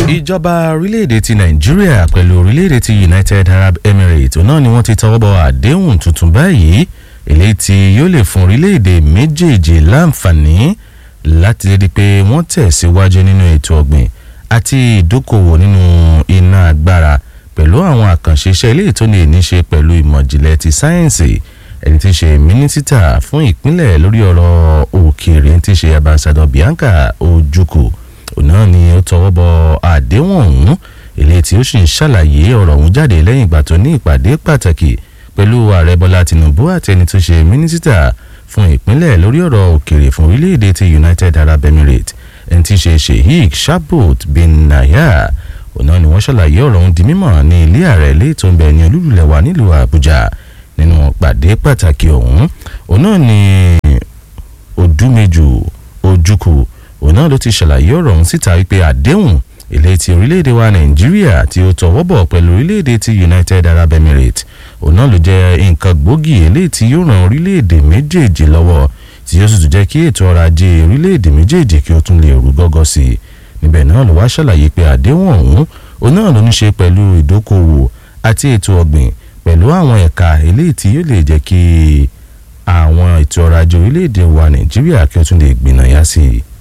ìjọba orílẹ̀-èdè ti nàìjíríà pẹ̀lú orílẹ̀-èdè ti united arab emirates náà ni wọ́n ti tọwọ́ bọ àdéhùn tuntun báyìí eléyìí tí yóò lè fún orílẹ̀-èdè méjèèjì láǹfààní láti rí i pé wọ́n tẹ̀síwájú nínú ètò ọ̀gbìn àti ìdókòwò nínú iná agbára pẹ̀lú àwọn àkànṣe iṣẹ́ eléyìí tó lè ní ṣe pẹ̀lú ìmọ̀jìnlẹ̀ ti sáyẹ́ǹsì ẹni tí í ṣe mínísítà fún ìpínlẹ̀ lórí ọ̀rọ̀ òkèèrè tí í ṣe ambassador bianca ojukwu òun náà ni ó tọwọ́ bọ àdéhùn ọ̀hún eléyìí tí ó sì ń ṣàlàyé ọ̀rọ̀ ọ̀hún jáde lẹ́yìn ìgbà tó ní ìpàdé pàtàkì pẹ̀lú ààrẹ bọ́lá tinubu àti ẹni tó ṣe mínísítà fún ìpínlẹ̀ lórí ọ̀rọ̀ òkèèrè fún orílẹ̀-èdè ti united arab emirates ẹni tí í ṣe sheikh shabot bin naya òun náà ni wọ́n ṣàlàyé ọ̀rọ̀ ọ̀hún di mímọ̀ ní ilé ààrẹ ilé tó ń bẹ ní olúlulẹ̀ wa nílùú àbújá nínú pàdé pàtàkì ọ̀hún òun náà ni odúmejù ojúkù òun náà ló ti ṣàlàyé ọ̀rọ̀ ọ̀hún síta wípé àdéhùn ilé ti orílẹ̀-èdè wa nàìjíríà tí ó tọwọ́ bọ̀ pẹ̀lú orílẹ̀-èdè ti united arab emirates òun náà ló jẹ́ nǹkan gbòógì eléyìí tí yóò ran orílẹ̀-èdè méjèèjì lọ́wọ́ tí yóò sì tún jẹ́ kí ètò ọrọ̀ ajé orílẹ̀-èdè méjèèjì kí ó tún lè rú gọ́gọ́ sí i níbẹ̀ náà ló wá ṣàlàyé pé àdéhùn ọ̀hún òun náà ló ní ṣe pẹ̀lú ìdókòwò àti ètò ọ̀gbìn pẹ̀lú àwọn ẹ̀ka eléyìí tí yóò lè jẹ́ kí àwọn ètò ọrọ̀ ajé orílẹ̀-èdè wa nàìjíríà kí ó tún lè gbìnàyà sí i